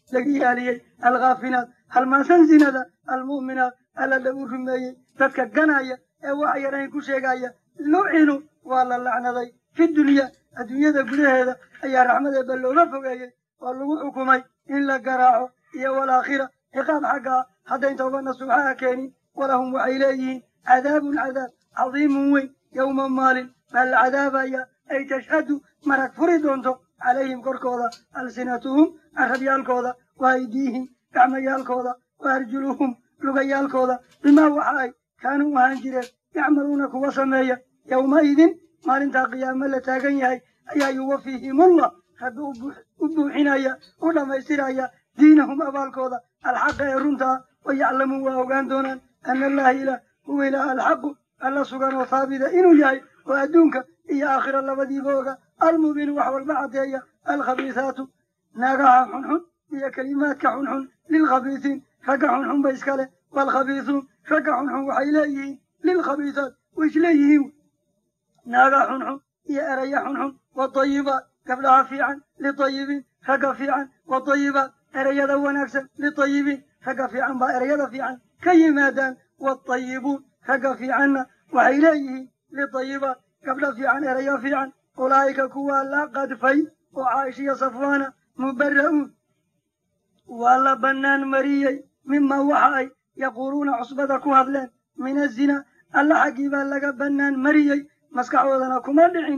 laga ilaaliyey alkhaafilaat halmaansan zinada almu'minaat alla lagu rumeeyey dadka ganaya ee wax yarayn ku sheegaya lucinu waa la lacnaday fi dunya adduunyada gudaheeda ayaa raxmadeeba looga fogeeyey oo lagu xukumay in la garaaco iyo walaakhira ciqaab xaggaa haddayn tooba nasuuxaha keenin walahum waxay leeyihiin cadaabun cadaab cadiimun weyn yowma maalin baa la cadaabaya ay tashhadu marag furi doonto calayhim korkooda alsinatuhum carabyaalkooda wa aydiihim gacmayaalkooda wa arjuluhum lugayaalkooda bimaa waxa ay kaanuu ahaan jireen yacmaluuna kuwa sameeya yowmaidin maalintaa qiyaamo la taagan yahay ayaa yuwafiihimullah rabbi u buuxinaya u dhammaystiraya diinahum abaalkooda alxaqa ee runtaa wa yaclamuun waa ogaan doonaan ana allaha ilaah huwa ilaah alxaqu alla sugan oo haabida inuu yahay oo adduunka iyo aakhira labadiiba oga almubiinu wax walba caddeeya alkhabiisaatu naagaha xunxun iyo kelimaadka xunxun lilkhabiisiin ragga xunxun ba iska leh waalkhabiisuun ragga xunxun waxay leeyihiin lilkhabiisaat way isleeyihiin naaga xunxun iyo eraya xunxun wadayibaat gabdhaha fiican litayibiin ragga fiican wadayibaat erayada wanaagsan litayibiin ragga fiican baa erayada fiican ka yimaadaan watayibuun ragga fiicanna waxay leeyihiin litayibaat gabdha fiican erayo fiican ulaa'ika kuwaa la qadfay oo caaishiya safwaana mubara'uun waa la bannaan mariyey mima waxa ay yaquuluuna cusbada ku hadleen min azina alla xaggii baa laga bannaan mariyey maskaxdoodana kuma dhicin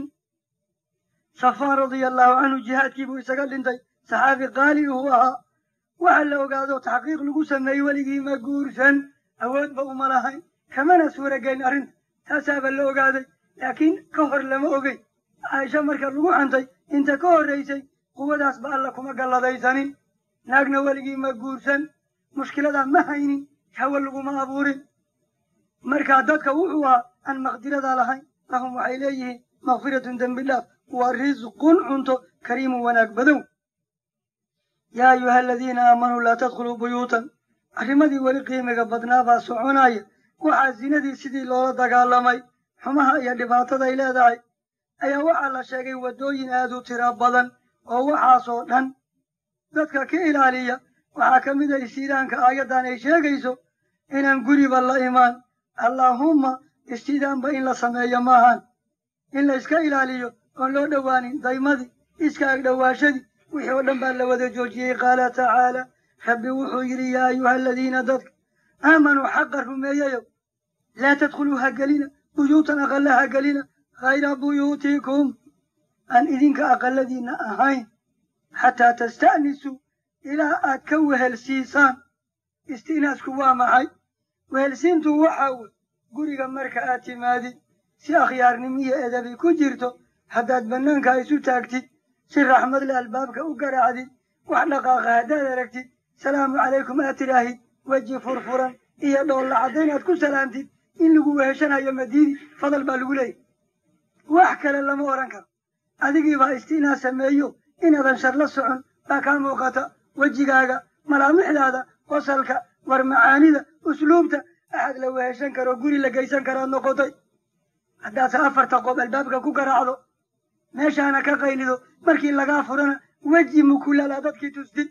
safaan radia allahu canhu jihaadkii buu isaga dhintay saxaabi qaali uu ahaa waxa la ogaado taxqiiq lagu sameeyey weligii ma guursan awoodba uma lahayn kamana suuragelin arrinta taasaaba la ogaaday laakiin ka hor lama ogeyn caaisha marka lagu xantay inta ka horraysay quwadaasba alla kuma galladaysanin naagna weligii ma guursan mushkiladaa ma haynin hawa laguma abuurin markaa dadka wuxuu ahaa aan maqdirada lahayn lahum waxay leeyihiin makfiratun dembilaaf wa risqun cunto kariimun wanaag badow yaa ayuha aladiina aamanuu laa tadkhuluu buyuutan arrimadii weli qiimiga badnaa baa soconaya waxaa zinadii sidii loola dagaalamay xumaha iyo dhibaataday leedahay ayaa waxaa la sheegay waddooyin aad u tiro badan oo waxaasoo dhan dadka ka ilaaliya waxaa ka mid a istiidaanka aayaddan ay sheegayso inaan guriba la imaan allaahumma istiidaanba in la sameeyo maahan in la iska ilaaliyo oon loo dhowaanin daymadii iska agdhowaashadii wixii oo dhan baa la wada joojiyey qaala tacaala rabbi wuxuu yidhi yaa ayuha aladiina dadka aamanuu xaqa rumeeyayow laa tadkhuluu ha gelina buyuutan aqalla ha gelina hayra buyuutikum aan idinka aqalladiinna ahayn xataa tasta'nisuu ilaa aad ka wehelsiisaan isti'naasku waa maxay wehelsiintu waxa wey guriga marka aad timaadid si akhyaarnimo iyo edabi ku jirto haddaad bannaanka isu taagtid si raxmad le albaabka u garaacdid wax dhaqaaqa haddaad aragtid salaamu calaykum aad tidhaahid weji furfuran iyo dhoolla caddayn aad ku salaamtid in lagu weheshanayo madiidi fadal baa lagu leeyahy wax kale lama odhan karo adigiibaa isti'naa sameeyo inaadan shar la socon baa kaa muuqata wejigaaga malaamixdaada qosalka war macaanida usluubta axad la weheshan karo guri la geysan karaad noqotay haddaadse afarta qob albaabka ku garaacdo meeshaana ka qaylido markii lagaa furana weji mukulala dadkii tustid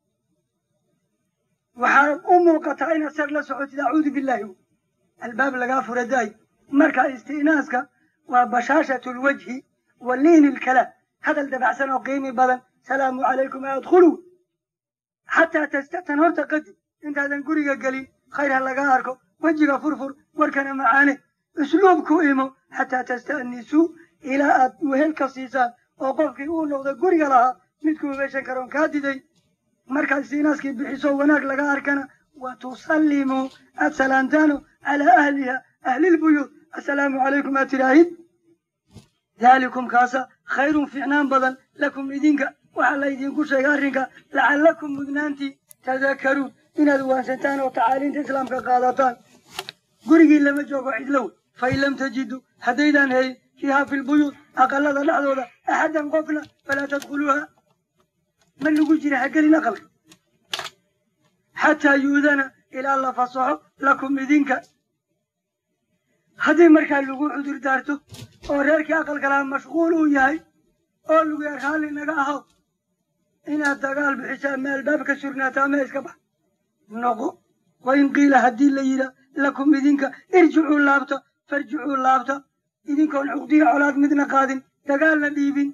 waxaa u muuqataa inaad shar la socotid acuudu billaahi albaab lagaa fura daay marka isti'naaska waa bashaashatu lwajhi wa liini lkalaam hadal dabacsan oo qiimi badan salaamu calaykum adkhuluu xataa tasta'tan horta qadib intaadan guriga gelin khayr ha laga arko wejiga furfur warkana macaane usluubku imo xataa tasta'nisuu ilaa aad wehel ka siisaan oo qofkii uu noqdo guriga lahaa midkuu meeshan karoon kaa diday markaad istiinaaskii bixiso wanaag laga arkana wa tusallimuu aad salaantaano calaa ahliha ahlilbuyuut assalaamu calaykum aad tidhaahid daalikum kaasa khayrun fiicnaan badan lakum idinka waxaa la idinku sheegay arrinka lacallakum mudnaantii tadakaruun inaad waansantaan oo tacaaliinta islaamka qaadataan gurigii lama joogo cidlow fain lam tajiduu haddaydaan helin fiiha fi lbuyuut aqalada dhexdooda axaddan qofna falaa tadkhuluuha ma lagu jira ha gelin aqalka xataa yu'dana ilaa la fasaxo lakum idinka haddii markaa lagu cudur daarto oo reerkii aqalka lahaa mashquul uu yahay oo lagu yar raalli naga ahaw inaad dagaal bixisaa ma albaabka surnaataa ma iska bax noqo wain qiila haddii la yidhaa lakum idinka irjicuu laabta farjicuu laabta idinkoon cuqdiya colaad midna qaadin dagaalna dhiibin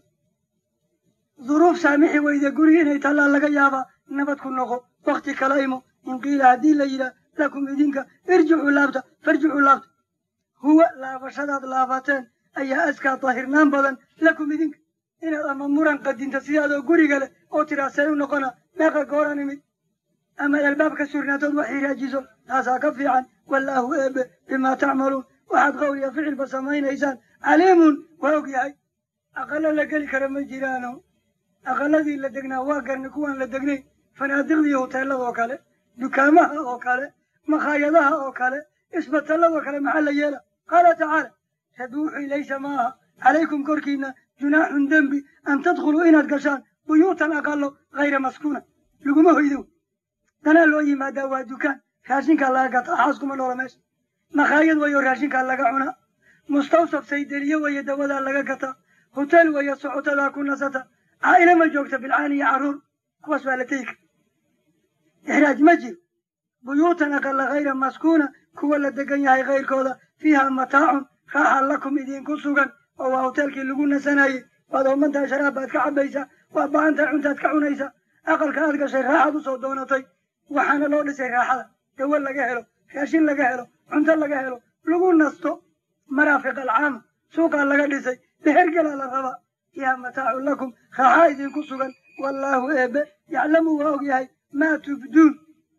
duruuf saamixi weyda gurigi inay tallaa laga yaabaa nabad ku noqo wakti kala imo in qiila haddii la yidhaa lakum idinka irjicuu laabta farjicuu laabta huwa laabashadaad laabateen ayaa askaa daahirnaan badan lakum idinka inaad ama muran qadinta sidaadoo guriga leh oo tiraa see u noqona meeqa gooran imid amaad albaabka surnaatood wax hiraajiso taasaa ka fiican wallaahu eebe bimaa tacmaluun waxaad qowliya ficilba samaynaysaan caliimun waa og yahay aqalo la geli kara ma jiraano aqaladii la degnaa waa garni kuwaan la degnayn fanaadiqdii hoteelada oo kale dukaamaha oo kale makhaayadaha oo kale isbatalladoo kale maxaa la yeela qaala tacaala rabbi wuxuu laysa ma aha calaykum korkiina junaaxun dembi an tadkhuluu inaad gashaan buyuutan aqalo hayra maskuuna laguma hoydo danaa loo yimaadaa waa dukaan raashinkaa laga gataa xaaskuma noola meesha makhaayad wayo raashinkaa laga cunaa mustawsaf saydeliye wayo dawadaa laga gataa hoteel wayo socotadaa ku nasata caa'ila ma joogta bilcaan iyo carruur kuwaas waa la tegi kara ixraaj ma jiro buyuutan aqala hayra maskuuna kuwa la degan yahay kayrkooda fiiha mataacun raaxa lakum idinku sugan oo waa hoteelkii lagu nasanayey waad oomantahay sharaab baad ka cabaysaa waa baahantahay cuntaad ka cunaysaa aqalka aad gashay raaxaad usoo doonatay waxaana loo dhisay raaxada dawo laga helo raashin laga helo cunto laga helo lagu nasto maraafiq alcaama suuqaa laga dhisay behergelaa la rabaa fiiha mataacun lakum raaxaa idinku sugan wallaahu eebe yaclamu waa og yahay maa tubduun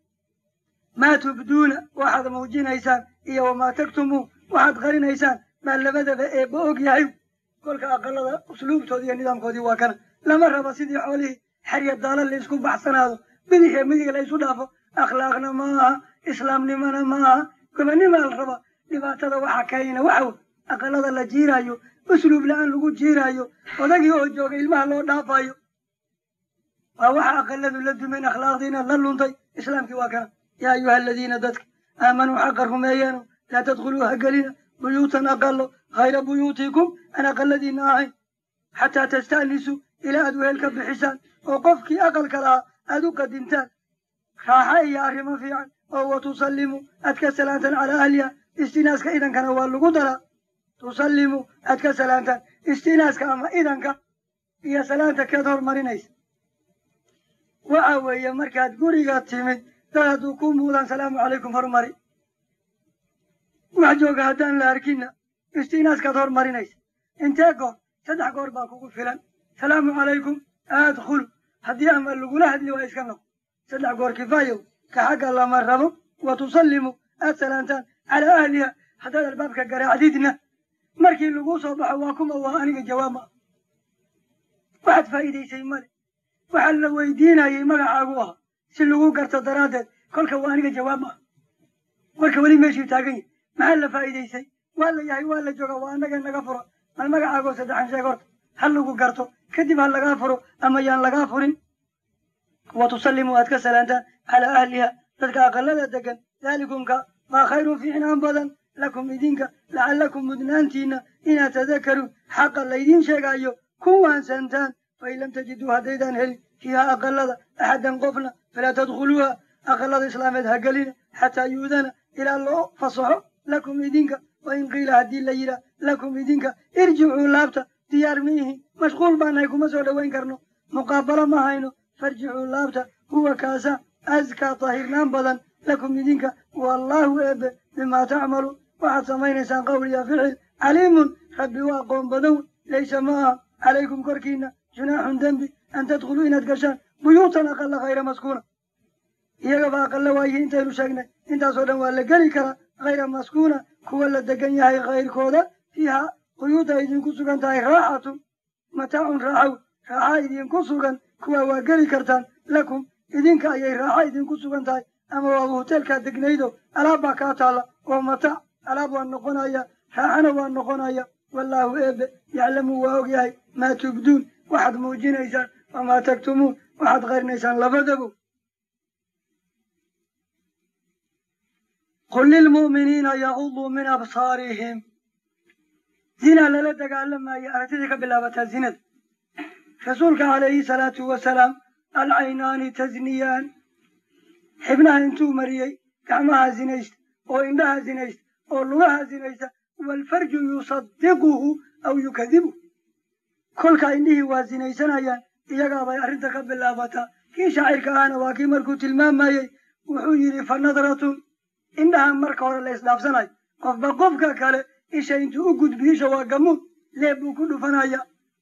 maa tubduuna waxaad muujinaysaan iyo wamaa taktumuun waxaad qarinaysaan maa labadaba eebba og yahay kolka aqalada usluubtoodi iyo nidaamkoodii waa kana lama raba sidii xoolihii xerya daala la isku baxsanaado bidix iyo midig la isu dhaafo akhlaaqna ma aha islaamnimona ma aha gobanimaa la rabaa dhibaatada waxa keenina waxa aqalada la jiiraayo usluub la-aan lagu jiiraayo odagii oo jooga ilmaha loo dhaafayo waa waxa aqaladu la dumeen akhlaaqdiina la luntay islaamkii waa kana yaa ayuha aladiina dadka aamanuu xaqa rumeeyeeno laa tadkhuluu ha gelina buyuutan aqalo hayra buyuutikum aan aqaladiina ahayn xataa tasta'nisuu ilaa aad wehel ka bixisaan oo qofkii aqalka lahaa aad u qadintaan raaxa iyo arrimo fiican oo wa tusallimuu aad ka salaantaan calaa ahliha istinaaska idankana waa lagu daraa tusallimuu aad ka salaantaan istinaaska ama idanka iyo salaanta keed hormarinaysa waxa weeye markaad guriga timid dad hadduu ku muudaan salaamu calaykum hormari wax jooga haddaan la arkina istinaaskaad hormarinaysa intee goor saddex goor baa kugu filan salaamu calaykum adkhulu haddii ama lagula hadli waa iska noqo saddex goor kifaayow ka xagga lama rabo wa tusallimu aad salaantaan calaa ahliha haddaad albaabka garaacdidna markii laguu soo baxo waa kuma waa aniga jawaab ma waxaad faa'iidaysay male waxaa la weydiinayay magacaagu ahaa si lagu garto daraaddeed kolka waa aniga jawaab ma warka weli meeshuu taagan yahy maxaa la faa'iidaysay waa la yahay waa la jooga waa annaga naga furo mal magacaagoo saddexan sheeg horta ha lagu garto kadib ha lagaa furo ama yaan lagaa furin wa tusallimu aad ka salaantaan calaa ahliha dadka aqalada degan daalikumka maa khayrun fiicnaan badan lakum idinka lacallakum mudnaantiinna inaad tadakaruun xaqa laydiin sheegaayo ku waansantaan fain lam tajiduu haddaydaan helin fiiha aqalada axaddan qofna falaa tadkhuluuha aqalada islaameed ha gelina xataa yu'dana ilaa loo fasaxo lakum idinka wain qiila haddii la yidhaah lakum idinka irjicuu laabta diyaar ma ihin mashquul baanahay kuma soo dhowayn karno muqaabalo ma hayno farjicuu laabta huwa kaasa askaa tahirnaan badan lakum idinka wallaahu eebe bimaa tacmaluun waxaad samaynaysaan qawliya ficil caliimun rabbi waa aqoon badan laysa ma aha calaykum korkiina junaaxun dembi an tadkhuluu inaad gashaan buyuutan aqala hayra maskuuna iyagaba aqalla waayihi intaynu sheegnay intaasoo dhan waa la geli karaa hayra maskuuna kuwa la degan yahay kayrkooda fiiha quyuuda idinku sugan tahay raaxatun mataacun raaxow raaxa idinku sugan kuwa waa geli kartaan lakum idinka ayay raaxa idinku sugan tahay ama waaba hoteelkaa degnaydo alaab baa kaa taalla oo mataac alaab waa noqonaya raaxana waa noqonaya wallaahu eebe yaclamu waa og yahay maa tubduun waxaad muujinaysaan wamaa taktumuun waxaad qarinaysaan labadabo qul lilmu'miniina yaguduu min absaarihim zina lala dagaalamayo aragtidii ka bilaabataa zinada rasuulka calayhi salaatu wasalaam alcaynaani tasniyaan xibnaha intuu mariyey gacmaha zinaysta oo indhaha zinaysta oo lugaha zinaysta waalfarju yusadiquhu aw yukadibu kolka indhihii waa zinaysanayaan iyagaabay arrinta ka bilaabataa kii shaacirka ahna waa kii markuu tilmaamayey wuxuu yidhi fa nadratun indhaha marka hore la isdhaafsanayo qofba qofka kale isha intuu u gudbi isha waa gamuud leeb buu ku dhufanaya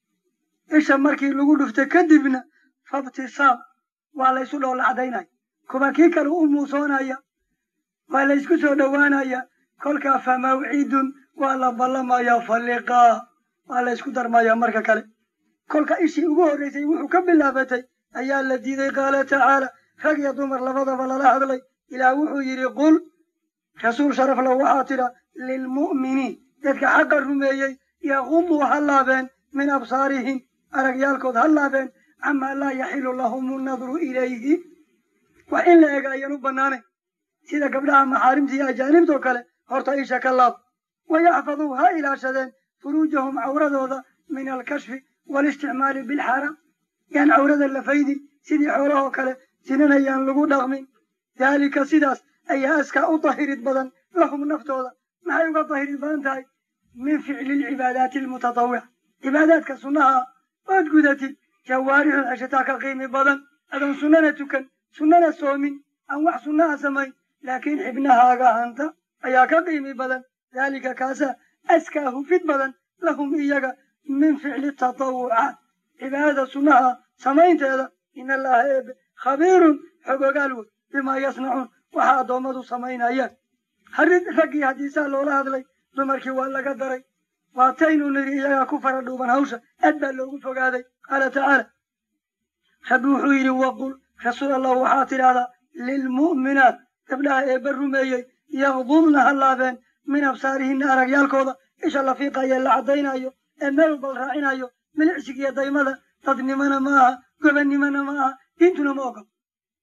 isha markii lagu dhufta kadibna fabtisaam waa laysu dhoolla cadaynaya kuba kii kale u muusoonaya waa laysku soo dhowaanaya kolkaa fa mawcidun waa la ballamaya fa liqaa waa laysku darmaya marka kale kolka ishii ugu horraysay wuxuu ka bilaabatay ayaa la diiday qaala tacaala rag iyo dumar labadaba lala hadlay ilaah wuxuu yidhi qul rasuul sharaf lahu waxaa tidha lilmu'miniin dadka xaqa rumeeyey yaqumuu ha laabeen min absaarihim aragyaalkood ha laabeen camaa laa yaxilu lahum nnadru ilayhi wax in la ega ayaan u bannaanayn sida gabdhaha maxaarimta iyo ajaanibtoo kale horta isha ka laab wayaxfaduu ha ilaashadeen furuujahum cawradooda min alkashfi walisticmaali bilxaaraam yaan cawrada la faydin sidii xoolahoo kale sinanayaan lagu dhaqmin daalika sidaas ayaa askaa u dahirid badan lahum naftooda maxay uga dahirid badan tahay min ficli lcibaadaati almutatawica cibaadaadka sunnaha ood gudatid jawaarixu xeshataa ka qiimi badan adoon sunnana tukan sunnana soomin aan wax sunnaha samayn laakiin xibnahaaga hanta ayaa ka qiimi badan daalika kaasaa askaa hufid badan lahum iyaga min ficli tatawucaat cibaadada sunnaha samaynteeda in allaha eebe khabiirun xog ogaal wey bimaa yasnacuun waxa addoommadu samaynayaan harid raggii haddii saa loola hadlay dumarkii waa laga daray waataynu nidhi iyagaa ku fara dhuuban hawsha aad baa loogu fogaaday qaala tacaala rabbi wuxuu yidhi waqul rasuul allah waxaa tidhahdaa lilmu'minaat gabdhaha eebba rumeeyey yaqdudna ha laabeen min absaarihinna aragyaalkooda isha la fiiqayo la caddaynayo ee meel walba la raacinayo milicsigiyo daymada dadnimana ma aha gobannimona ma aha diintuna ma ogol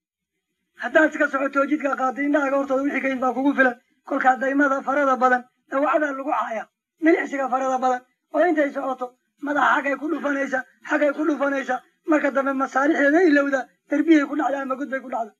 haddaad iska socoto jidka qaatay indhahaaga hortooda wixii ka yid baa kugu filan kolkaa daymada farada badan dawacdaa lagu caaya milicsiga farada badan oo intay socoto madaxa xaggay ku dhufanaysa xaggay ku dhufanaysa marka dambe masaalixdeeda ilowda derbiyay ku dhacda ama gud bay ku dhacda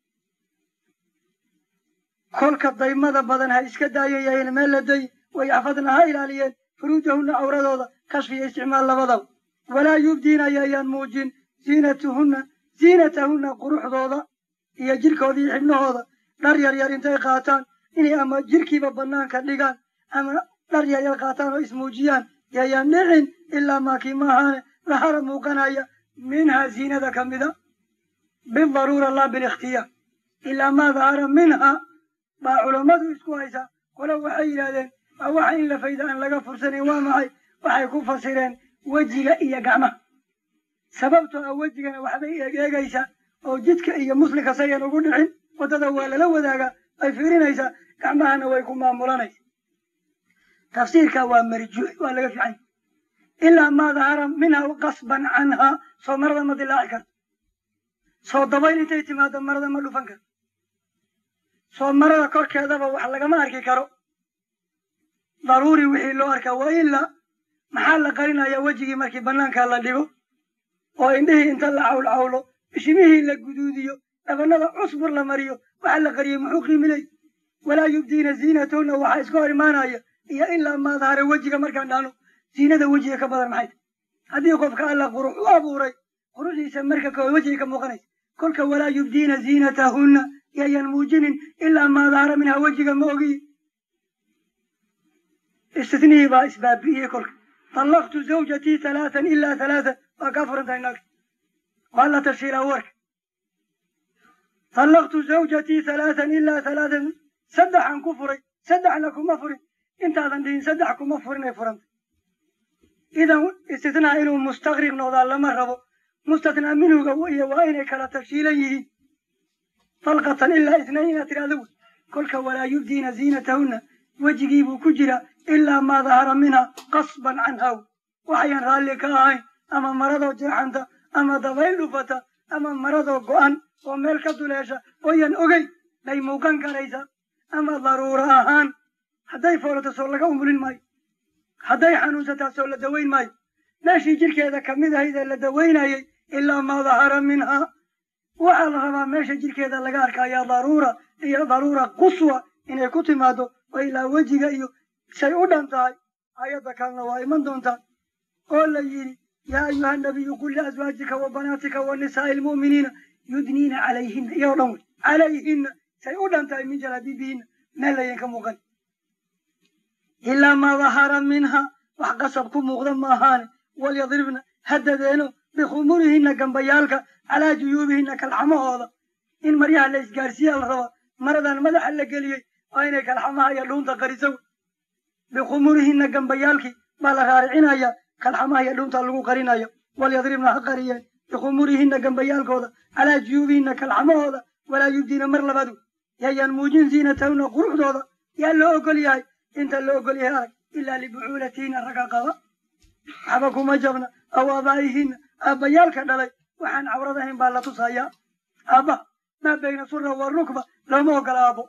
kolka daymada badan ha iska daayayaheen meel la day wayaxfadna ha ilaaliyeen furuujahunna cawradooda kashfiya isticmaal labadaba walaa yubdiina ayayaan muujin ziinatuhunna ziinatahunna quruxdooda iyo jirkooda iyo xibnahooda dhar yar yar intay qaataan inay ama jirkiiba bannaanka dhigaan ama dhar yar yar qaataan oo ismuujiyaan yayaan dhicin ilaa maakii maahaane lahara muuqanaya minhaa ziinada ka mida bidaruura laa bilikhtiyaar ilaa maa dahara minha baa culammadu isku haysaa qole waxay yidhahdeen waa waxa in la fayda aan laga fursanayn waa maxay waxay ku fasireen wejiga iyo gacmaha sababtoo ah wejigana waxbay eegeegaysaa oo jidka iyo muslimka sayan ugu dhicin waddada waa lala wadaagaa ay fiirinaysaa gacmahana way ku maamulanaysa tafsiirka waa marjuux waa laga fiican ilaa maa dahara minha qasban canhaa soo marada ma dilaaci karto soo dabayl intay timaado marada ma dhufan karto soo marada korkeedaba wax lagama arki karo daruuri wixii loo arkaa waa ilaa maxaa la qarinayaa wejigii markii bannaanka la dhigo oo indhihii inta la cawlcawlo bishimihii la guduudiyo dhabanada cusbur la mariyo waxa la qariyey muxuu qiimiley walaa yubdiina ziinatahunna waxaa iska hor imaanaya iyo ilaa maa dahara wejiga markaan dhahno ziinada wejiga ka badan maxay tahy haddii qofka alla qurux u abuuray quruxdiisa marka kood wejiga ka muuqanaysa kolka walaa yubdiina ziinatahunna yayan muujinin ilaa maa dahara minhaa wejiga ma ogiyi istinihii baa isbaabi'iyey kolka طلقت زوجتي ثلاثا إلا ثلاثا وكفر هناك ولا تشيل ورك طلقت زوجتي ثلاثا إلا ثلاثا سدح عن كفري سدح لكم مفري انت هذا دين سدحكم مفرين فرنت إذا استثناء إنه مستغرق نوضع لما ربو مستثنى منه قوية وإن كلا تفشيليه طلقة إلا اثنين ترادو كلك ولا يبدين زينتهن وجيبوا كجرا ilaa maa dahara minha qasban canhaw waxayan raalli ka ahayn ama maradoo jeexanta ama dabayl dhufata ama maradoo go'an oo meel ka duleesha ooyan ogey bay muuqan karaysa ama daruuro ahaan hadday foolato soo laga umulin maayo hadday xanuunsataa soo la dawayn maayo meeshii jirkeeda kamid ahayd ee la dawaynayey ilaa maa dahara minha waxaa la rabaa meesha jirkeeda laga arkaya daruura iyo daruura quswa inay ku timaado oo ilaa wejiga iyo say u dhan tahay ayadda kalena waa iman doontaa oo la yidhi yaa ayuha nabiyu qul liazwaajika wa banaatika wa nisaa'i almu'miniina yudniina calayhina iyoo dhan wey calayhina say u dhan tahay min jalaabiibihina meel layan ka muuqan ilaa maa dahara minha wax qasab ku muuqda ma ahaane walyadribna hadadeeno bikhumurihina gambayaalka calaa juyuubihina kalxamahooda in maryaha la isgaarsiiya la rabaa maradan madaxa la geliyey waa inay kalxamaha iyo dhuunta qariso bikhumurihina gambayaalkii baa la raaricinaya kalxamaha iyo dhuunta lagu qarinaya walyadribna ha qariyeen bikhumurihina gambayaalkooda calaa juyuubihina kalxamahooda walaa yubdiina mar labadu yayaan muujin ziinatahuna quruxdooda yaa loo ogol yahay inta loo ogol yahay arag ilaa libucuulatihinna ragga qaba waxba kuma jabna aw aabaa'ihinna aabbayaalka dhalay waxaan cawrad ahayn baa la tusayaa aabbaha maa bayna sura wa rukba looma ogola aabbo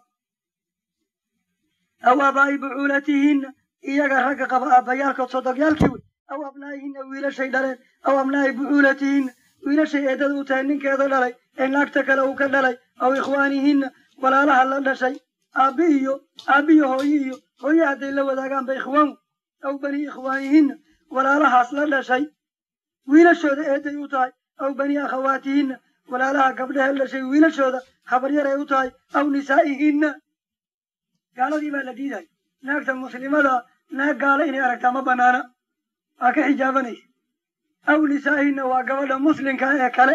aw aabaa'i bucuulatihinna iyaga ragga qaba aabbayaalkood sodogyaalkii wey aw abnaa'ihinna wiilashay dhaleen aw abnaa'i bucuulatihinna wiilashay eedada u tahay ninkeeda dhalay ee naagta kale uu ka dhalay aw ikhwaanihinna walaalaha la dhashay aabbi iyo aabbiyo hooye iyo hooye hadday la wadaagaanba ikhwaan aw bani ikhwaanihinna walaalahaas la dhashay wiilashooda eeday u tahay aw bani akhawaatihinna walaalaha gabdhahe la dhashay wiilashooda habaryaray u tahay aw nisaa'ihinna gaaladii baa la diiday naagta muslimada naag gaala inay aragtaa ma banaana waa ka xijaabanaysa aw nisaa'ihinna waa gabadha muslimka ee kale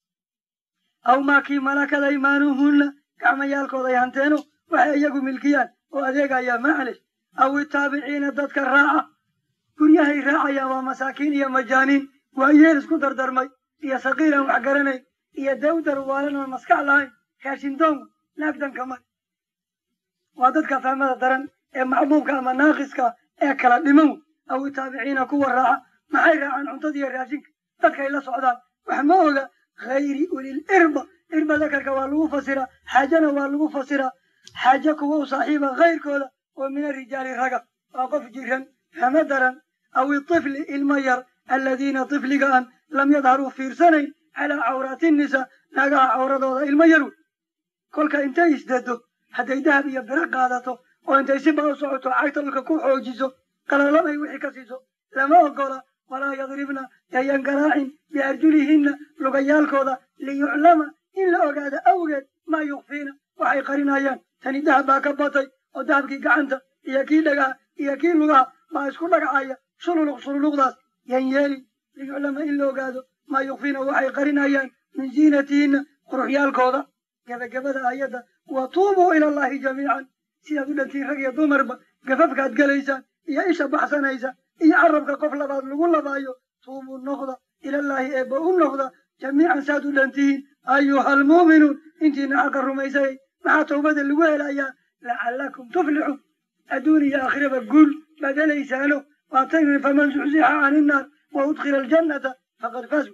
aw maa kii malakad aymaanuhunna gacmayaalkooda ay hanteeno waxay iyagu milkiyaan oo adeegaya maclish aw itaabiciina dadka raaca guryahay raacayaan waa masaakiin iyo majaaniin waa yeel isku dardarmay iyo sakiiran wax garanayn iyo dawdar waalan aan maskax lahayn raashindoon naagdanka mar waa dadka fahmada daran ee macduubka ama naaqiska ee kala dhiman aw itaabiciina kuwa raaca maxay raacaan cuntada iyo raashinka dadkay la socdaan wax ma oga hayri ulil irba irba dakarka waa lagu fasiraa xaajana waa lagu fasiraa xaaje kuwa u saaxiiba kayrkooda oo min arijaali raga waa qof jiran fahmo daran aw itifli ilma yar aladiina tifliga an lam yadharuu fiirsanayn calaa cawraati nisa naagaha cawradooda ilmo yar wey kolka intay isdado hadday dahab iyo biro qaadato oo intay si baa u socoto cagta dhulka ku xoojiso qalalamay wixii ka siiso lama ogola walaa yadribna yayan garaacin biarjulihinna lugayaalkooda liyuclama in la ogaado awgeed maa yukfiina waxay qarinayaan tani dahab baa ka batay oo dahabkii gacanta iyo kii dhagaha iyo kii lugaha baa isku dhagacaya shululuq shululuqdaas yan yeeli liyuclama in la ogaado maa yukfiina waxay qarinayaan min ziinatihinna quruxyaalkooda gebagabada aayadda wa tuubuu ila allahi jamiican sidaad u dhantiin rag iyo dumarba gafafkaad gelaysaan iyo isha baxsanaysa iyo carabka qof labaad lagu labaayo tuubuu noqda ilallaahi eebba u noqda jamiican saad u dhantihiin ayuha almu'minuun intiina xaqa rumaysayay maxaa towbada lagu helayaa lacallakum tuflixuun adduun iyo aakhiraba guul baad helaysaano waataynu faman zuxzixa can innaar wa udkhila aljannata faqad fazu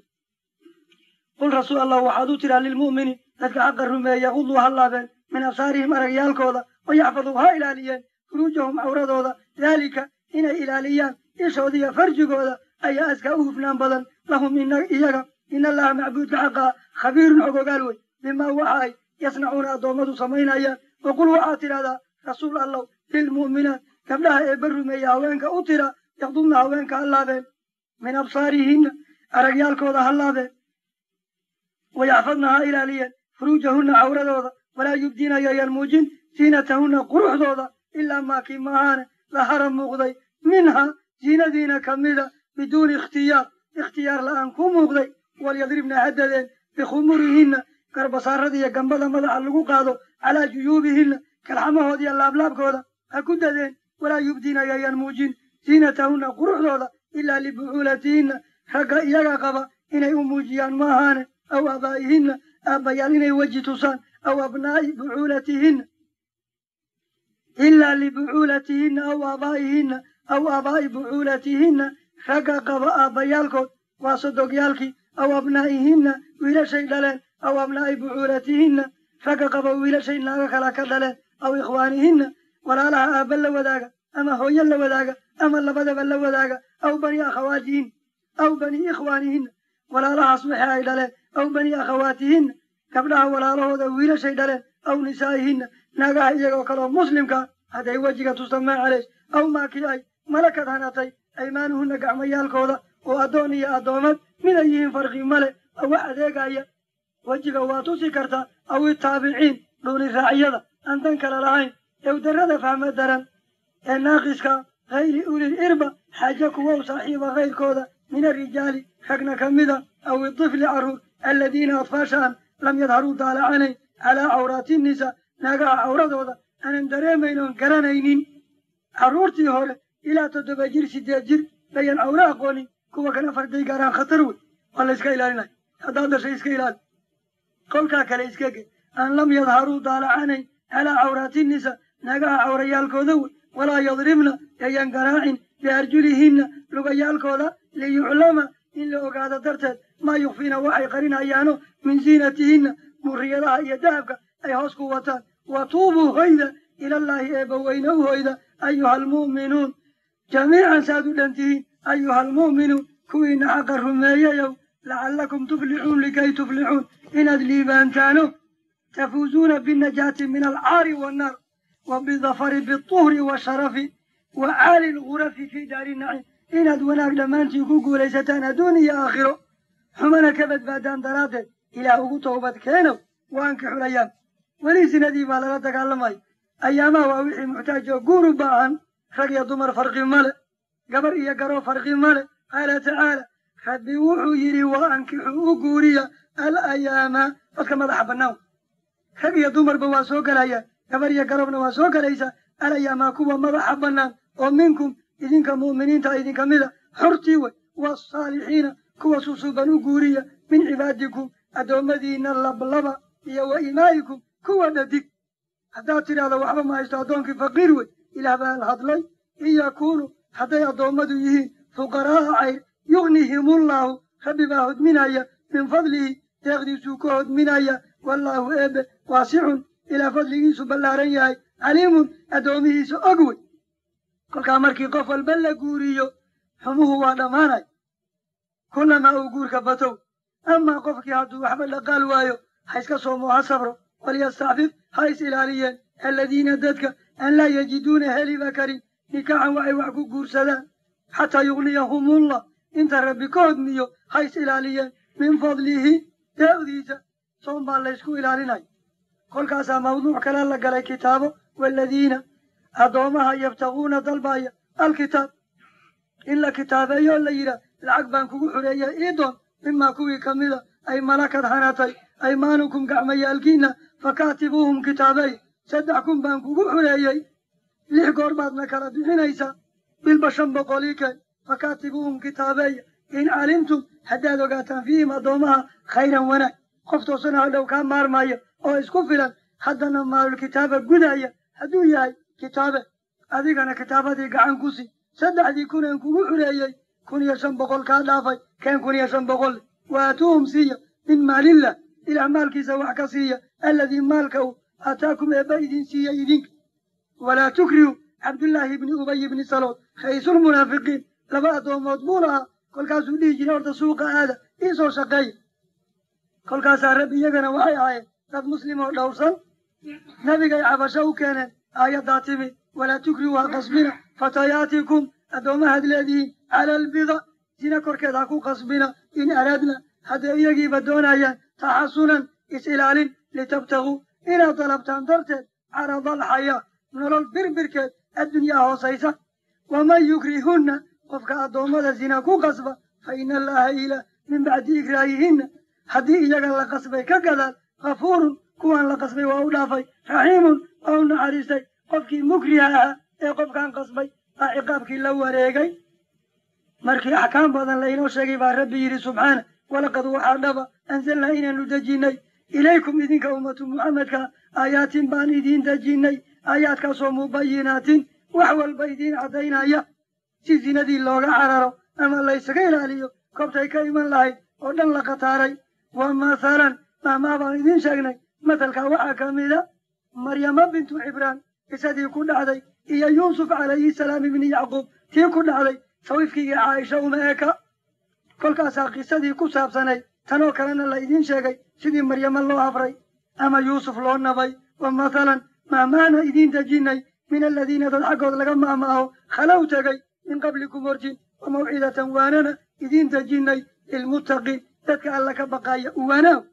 qul rasuul allah waxaad u tiraa lilmu'miniin dadka xaqa rumeeya yaquduu ha laabeen min absaarihim aragyaalkooda wa yaxfaduu ha ilaaliyeen furuujahum cawradooda daalika inay ilaaliyaan ishooda iyo farjigooda ayaa askaa u hufnaan badan lahum iyaga in allaha macbuudka xaqaa khabiirun xog ogaal wey bimaa waxa ay yasnacuuna addoommadu samaynayaan waqul waxaad tidhahdaa rasuul allow lilmu'minaat gabdhaha eebba rumeeya haweenka u tira yaqdubna haweenka ha laabeen min absaarihinna aragyaalkooda ha laabeen wayaxfadna ha ilaaliyeen furuujahunna cawradooda walaa yubdiina yayan muujin ziinatahunna quruxdooda ilaa maakii maahaane lahara muuqday minha ziinadiina ka mida biduuni ikhtiyaar ikhtiyaar la'aan ku muuqday walyadribna haddadeen bikhumurihinna garbasaarada iyo gambada madaxa lagu qaado calaa juyuubihinna kalxamahooda iyo laablaabkooda ha ku dadeen walaa yubdiina yayan muujin ziinatahunna quruxdooda ilaa libucuulatihinna ragga iyaga qaba inay u muujiyaan maahaane aw aabaa'ihinna aabbayaal inay weji tusaan aw abnaa'i bucuulatihinna ilaa libucuulatihinna aw aabaa'ihinna aw aabaa'i bucuulatihinna ragga qaba aabbayaalkood waa sodogyaalkii aw abnaa'ihinna wiilashay dhaleen aw abnaa'i bucuulatihinna ragga qaba wiilashay naaga kala ka dhaleen aw ikhwaanihinna walaalaha aabba la wadaaga ama hooyo la wadaaga ama labadaba la wadaaga aw bani akhawaatihinna aw bani ikhwaanihinna walaalahaas wixii ay dhaleen aw bani akhawaatihinna gabdhaha walaalahooda wiilashay dhaleen aw nisaa'ihinna naagaha iyagoo kaleoo muslimkaa hadday wejiga tusta maacaleys aw maakii ay malakad hanatay aymaanuhunna gacmayaalkooda oo addoon iyo addoomad miday yihiin farqi male wax adeegaya wejiga waa tusi kartaa aw itaabiciin dhuuni raacyada aan dan kale lahayn ewdarrada fahma daran ee naaqiska hayri ulil irba xaaje kuwow saaxiiba kayrkooda min arijaali ragna ka mida aw itifli carruur aladiina adfaashaan lam yadharuu daalacanayn calaa cawraati nisa naagaha cawradooda aanan dareemayn oon garanaynin carruurtii hore ilaa toddoba jir siddeed jir bayan cawro aqoonin kuwa kan afarday gaaraan khatar wey waa la iska ilaalinaya haddaad dhashay iska ilaali kolkaa kale iska ge aan lam yadharuu daalacanayn calaa cawraati nisa naagaha cawrayaalkooda wey walaa yadribna yayan garaacin biarjulihinna lugayaalkooda liyuclama in la ogaado darteed maa yukfiina waxay qarinayaano min ziinatihinna muriyadaha iyo dahabka ay hoos ku wataan wa tuubuu hoyda ilallaahi eebbaweyne u hoyda ayuha almu'minuun jamiican saad u dhan tihiin ayuha almu'minuun kuwiina xaqa rumeeyayow lacallakum tuflixuun likay tuflixuun inaad liibaantaano tafuuzuuna binnajaati min alcaari wannaar wa bidafari biطuhri washarafi wa caali lgurafi fii daari naciim inaad wanaag dhammaantiin ku guulaysataan adduun iyo aakhiro xumana ka badbaadaan daraaddeed ilaah ugu toobad keenow waanka xulayaan weli sinadii baa lala dagaalamaya ayaamaha waa wixii muxtaaj oo guur u baahan rag iyo dumar farqi male gabar iyo garoo farqi male qaala tacaala rabbi wuxuu yidhi wa ankixuu u guuriya alayaama dadka madaxa bannaan rag iyo dumarba waa soo gelayaan gabar iyo garobna waa soo gelaysaa alayaama kuwa madaxa bannaan oo minkum idinka mu'miniinta idinka mida xortii wey waasaalixiina kuwa susuban u guuriya min cibaadikum addoommadiinna lablaba iyo wa imaa'ikum kuwa dhadig haddaad tidhaahdo waxba ma haysto addoonkii faqiir wey ilaah baa al hadlay in yakuunu hadday addoommadu yihiin fuqaraa'a cayr yugnihimullaahu rabbi baa hodminaya min fadlihi deeqdiisuu ka hodminaya wallaahu eebe waasicun ilaa fadligiisu ballaaran yahay caliimun addoomihiisa og wey kolkaa markii qof walba la guuriyo xumuhu waa dhammaanay kullamaa uu guurka batow amaa qofkii hadduu waxba dhaqaal waayo ha iska soomo ha sabro walyastacfif ha is ilaaliyeen aladiina dadka an laa yajiduuna heliba karin nikaaxan waxay wax ku guursadaan xataa yugniyahumullah inta rabbi ka hodmiyo ha is ilaaliyeen min fadlihi deeqdiisa soon baa laysku ilaalinaya kolkaasaa mawduuc kale la galay kitaabo waaladiina addoomaha yabtaguuna dalbaya alkitaab in la kitaabeeyo la yidhaah lacag baan kugu xureeyay ii doon mimaa kuwii ka mida ay malakad hanatay aymaanukum gacmayaalkiinna fakaatibuuhum kitaabey saddex kun baan kugu xureeyey lix goor baadna kala bixinaysaa bilba shan boqolii keen fakaatibuuhum kitaabeeya in calimtum haddaad ogaataan fiihim addoomaha khayran wanaag qof toosana hadhow kaa maarmaya oo isku filan haddana maalulkitaaba gudaya hadduu yahay kitaabe adigana kitaabadii gacan ku si saddexdii kuneen kugu xureeyey kun iyo shan boqol kaa dhaafay keen kun iyo shan boqol waatuuhum siiya min maalillah ilaah maalkiisa wax ka siiya alladii maalka uu aataakum eebba idin siiya idinka walaa tukrihu cabdullaahi ibni ubay ibni salood ra'iisulmunaafiqiin laba addoomood buu lahaa kolkaasuu dhihi jiray horta suuqa aada ii soo shaqeeya kolkaasaa rabbi iyagana waxay ahaayeen dad muslim oo dhowrsan nabigay cabasho u keeneen aayaddaa timi walaa tukrihu ha qasbina fatayaatikum addoomahaad leedihiin cala albida sina korkeed ha ku qasbina in araadna hadday iyagiiba doonayaan taxasunan is-ilaalin litabtaguu inaad dalabtaan darteed carada alxayaa nolol birbirkeed addunyaa hoosaysa waman yukrihunna qofka addoommada sina ku qasba fa ina allaha ilaah min bacdi ikraahihinna haddii iyaga la qasbay ka gadaal kafuurun kuwaan la qasbay waa u dhaafay raxiimun waa u naxariistay qofkii mukriha ahaa ee qofkaan qasbay baa ciqaabkii la wareegay markii axkaam badan laynoo sheegay baa rabbi yidhi subxaana walaqad waxaa dhaba anzalnaa inaanu dejinnay ilaykum idinka ummatu muxamedka aayaatin baan idiin dejinnay aayaadkaasoo mubayinaatin wax walba idiin caddaynaya si zinadii looga cararo ama laysaga ilaaliyo kobtay ka iman lahayd oo dhan la khataaray wa mathalan mahmaa baan idiin sheegnay mathalkaa waxaa ka mida maryama bintu cibraan qisadii ku dhacday iyo yuusuf calayhi salaam ibni yacquub tii ku dhacday sawifkiigii caaisha uma eka kolkaasaa qisadii ku saabsanayd tanoo kalena la idiin sheegay sidii maryamo loo hafray ama yuusuf loo nabay wa mathalan maamaana idiin dejinnay min aladiina dad xaggood laga maamaaho khalow tegay min qablikum horjin wa mawcidatan waanana idiin dejinnay lilmuttaqiin dadka alla ka baqaaya uwaanaaw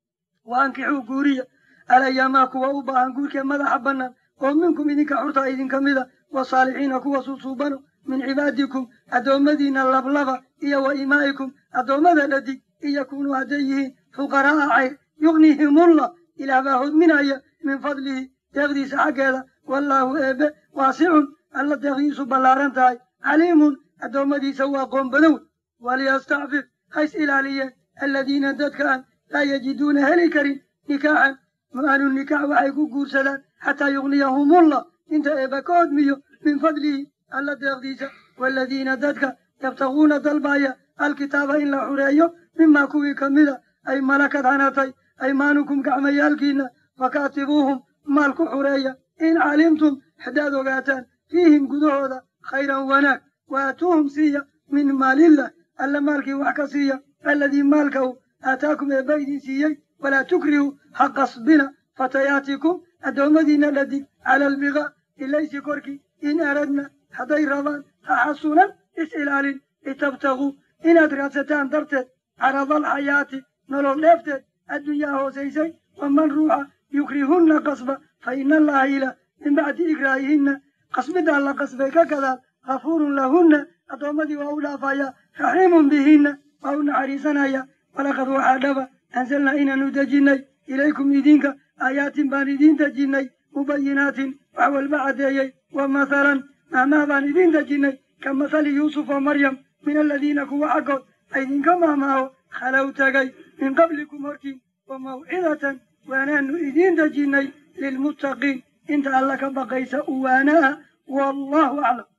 wa ankixuu guuriya alayamaa kuwa u baahan guurkee madaxa bannaan oo minkum idinka xurta idinka mida wasaalixiina kuwa suusuubano min cibaadikum addoommadiinna lablaba iyo wa imaa'ikum addoommada dhadig in yakunuu hadday yihiin fuqaraa'a cayr yugnihimullah ilaah baa hodminaya min fadlihi deeqdiisa xaggeeda wallaahu eebbe waasicun alla deeqdiisu ballaaran tahay caliimun addoommadiisa waa qoon badow waliyastacfif hays ilaaliyeen aladiina dadka aan laa yajiduuna heli karin nikaaxan mu-aanu nikaax waxay ku guursadaan xataa yugniyahumullah inta eebba ka hodmiyo min fadlihi alla deeqdiisa waaladiina dadka yabtaguuna dalbaaya alkitaaba in la xureeyo mimaa kuwii ka mida ay malakad hanatay aymaanukum gacmayaalkiinna fakaatibuuhum maal ku xureeya in calimtum haddaad ogaataan fiihim gudahooda khayran wanaag wa aatuuhum siiya min maalillah alla maalkii wax ka siiya alladii maalka u aataakum eebba idin siiyey walaa tukrihu ha qasbina fatayaatikum addoommadiinna dhadig cala albiqa ilaysi korkii in aradna hadday rabaan taxasunan is-ilaalin litabtaguu inaad raadsataan darteed caradal xayaati nolol dheefteed addunyaa hoosaysay waman ruuxa yukrihunna qasba fa ina allaha ila min bacdi ikraahihinna qasbidaa la qasbay ka gadaal ghafuurun lahunna addoommadii waa u dhaafaya raxiimun bihinna waa u naxariisanaya walaqad waxaa dhaba anzalnaa inaanu dejinnay ilaykum idinka aayaatin baan idiin dejinnay mubayinaatin wax walba caddeeyey wa mathalan maahmaah baan idiin dejinnay ka mathali yuusuf wa maryam min aladiina kuwa xaggood aydinka maahmaaho khalow tagay min qablikum hortiin wa mawcidatan waanaanu idiin dejinnay lilmuttaqiin inta alla ka baqaysa uwaana ah wallahu aclam